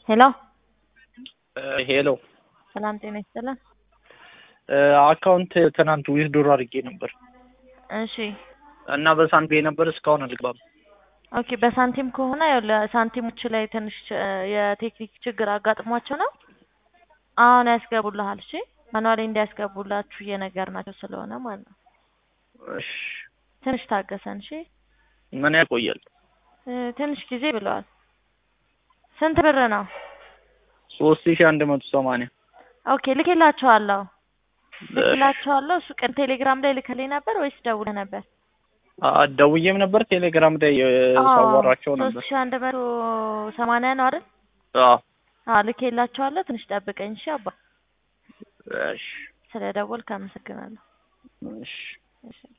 ሄሎ ሄሎ ሰላም ጤና ይስጥልን። አካውንት ትናንት ዊዝድሮ አድርጌ ነበር እሺ እና በሳንቲም የነበር እስካሁን አልገባም። ኦኬ በሳንቲም ከሆነ ያው ለሳንቲሞች ላይ ትንሽ እ የቴክኒክ ችግር አጋጥሟቸው ነው። አሁን ያስገቡልሃል። እሺ ማኑዋሊ እንዲያስገቡላችሁ እየነገርናቸው ስለሆነ ማለት ነው። እሺ ትንሽ ታገሰን። እሺ ምን ያቆያል? እ ትንሽ ጊዜ ብለዋል። ስንት ብር ነው? ሶስት ሺህ አንድ መቶ ሰማንያ ኦኬ ልኬላቸዋለሁ ልኬላቸዋለሁ። እሱ ቀን ቴሌግራም ላይ ልከልኝ ነበር ወይስ ደውለህ ነበር? አ- ደውዬም ነበር ቴሌግራም ላይ እ ሳዋራቸው ነበር። ሶስት ሺህ አንድ መቶ ሰማንያ ነው አይደል? አዎ አዎ ልኬላቸዋለሁ። ትንሽ ጠብቀኝ እሺ አባ። እሺ ስለ ደወልክ አመሰግናለሁ። እሺ እሺ